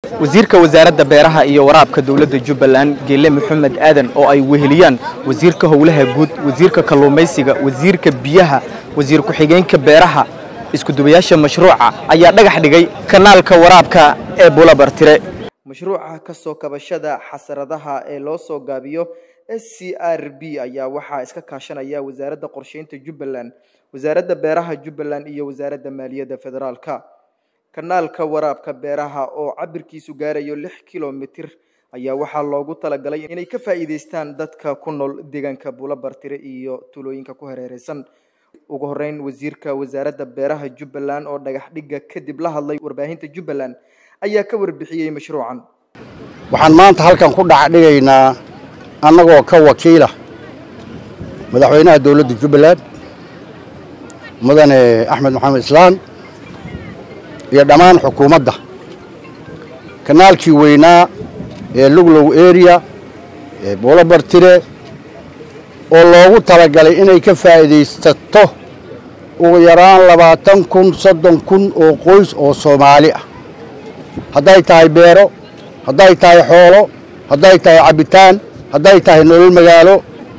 wasiirka wasaaradda beeraha iyo waraabka dowladda jubbaland geele maxamed aadan oo ay weheliyaan wasiirka howlaha guud wasiirka kalluumaysiga wasiirka biyaha wasiir ku-xigeenka beeraha iskudubayaasha mashruuca ayaa dhagax dhigay kanaalka waraabka ee bulabartire mashruuca ka soo kabashada xasaradaha ee loo soo gaabiyo s c r b ayaa waxaa iska kaashanaya wasaaradda qorsheynta jubbaland wasaaradda beeraha jubbaland iyo wasaaradda maaliyadda federaalka kanaalka waraabka beeraha oo cabirkiisu gaarayo lix kilomitir ayaa waxaa loogu talagalay inay ka faa'iidaystaan dadka ku nool deegaanka bulabartire iyo tulooyinka ku hareereysan ugu horeyn wasiirka wasaaradda beeraha jubbaland oo dhagax dhigga kadib la hadlay warbaahinta jubbaland ayaa ka warbixiyey mashruucan waxaan maanta halkan ku dhac dhigaynaa annagoo ka wakiila madaxweynaha dowladda jubbaland mudane axmed maxamed islaan iyo dhammaan xukuumadda kanaalkii weynaa ee luglow area ee buulabartire oo loogu talagalay inay ka faa'iidaysato ugu yaraan labaatan kun soddon kun oo qoys oo soomaali ah hadday tahay beero hadday tahay xoolo hadday tahay cabbitaan hadday tahay nolol magaalo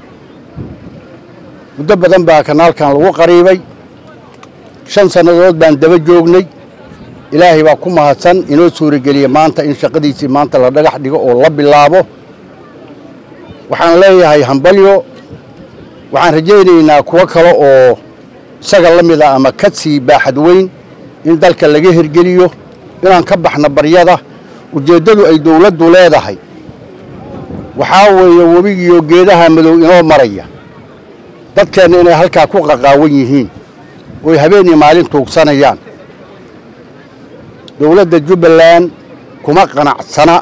muddo badan baa kanaalkan lagu qariibay shan sannadood baan daba joognay ilaahay baa ku mahadsan inoo suurageliya maanta in shaqadiisii maanta la dhagax dhigo oo la bilaabo waxaan leeyahay hambalyo waxaan rajaynaynaa kuwo kale oo isaga la mid a ama ka sii baaxad weyn in dalka laga hirgeliyo inaan ka baxno baryada ujeeddadu ay dawladdu leedahay waxaa weeye webigiiyo geedaha madow inoo maraya dadkeenna inay halkaa ku qaqaawan yihiin ooy habeen iyo maalin tuugsanayaan dowladda jubbaland kuma qanacsana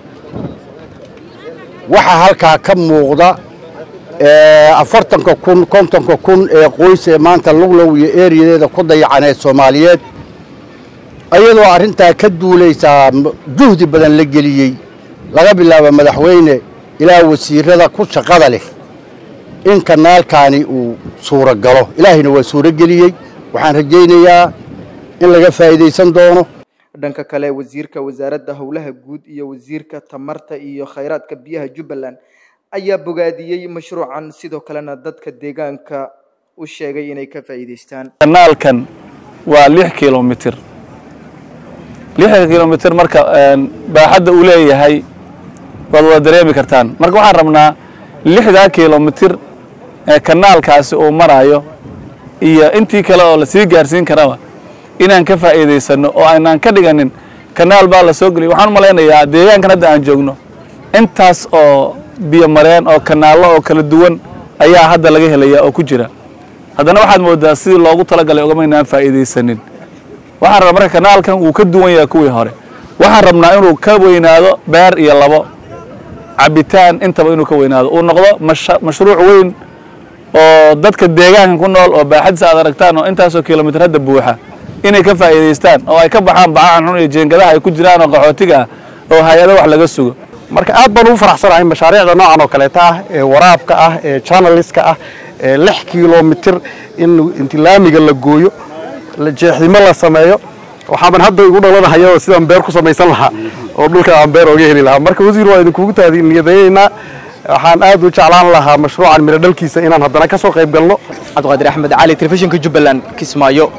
waxaa halkaa ka muuqda afartanka kun kontonka kun ee qoys ee maanta luglow iyo eeriyadeeda ku dayacan ee soomaaliyeed ayadoo arrintaa ka duulaysaa juhdi badan la geliyey laga bilaabo madaxweyne ilaa wasiirada ku shaqada leh in kanaalkaani uu suuro galo ilaahayna waa suuro geliyey waxaan rajaynayaa in laga faa'iidaysan doono dhanka kale wasiirka wasaaradda howlaha guud iyo wasiirka tamarta iyo khayraadka biyaha jubbaland ayaa bogaadiyey mashruucan sidoo kalena dadka deegaanka u sheegay inay ka faa'iidaystaan kanaalkan waa lix kilomitir lixda kilomitir marka baaxadda uu leeyahay waad wada dareemi kartaan marka waxaan rabnaa lixdaa kilomitir ee kanaalkaasi uu marayo iyo intii kale oo lasii gaarsiin karaba inaan ka faa'iidaysanno oo aynaan ka dhiganin kanaal baa la soo geliyay waxaan malaynayaa deegaankan hadda aan joogno intaas oo biyo mareen oo kanaallo oo kala duwan ayaa hadda laga helaya oo ku jira haddana waxaad moodaa sidii loogu talagalay ogamaynaan faa'iidaysanin waxaan rabaa marka kanaalkan wuu ka duwan yahay kuwii hore waxaan rabnaa inuu ka weynaado beer iyo labo cabitaan intaba inuu ka weynaado uu noqdo mashruuc weyn oo dadka deegaankan ku nool oo baaxadisa aad aragtaan oo intaasoo kilomitir hadda buuxa inay ka faa'iidaystaan oo ay ka baxaan bacahan xun iyo jeengadaha ay ku jiraan oo qaxootiga ah oo hay-ado wax laga sugo marka aad baan ugu faraxsanahay mashaariicda noocan oo kaleeta ah ee waraabka ah ee janaliska ah ee lix kilomitir in intilaamiga la gooyo jeexdimo la sameeyo waxaaban hadda igu dhalanahayo sidaan beer ku samaysan lahaa oo dhulka aan beer ooga heli lahaa marka wasiir waa idinkugu taadiniyadeeyeynaa waxaan aad u jeclaan lahaa mashruucan midho dhalkiisa inaan haddana ka soo qayb galno cabdiqaadir axmed cali telefishinka jubbaland kismaayo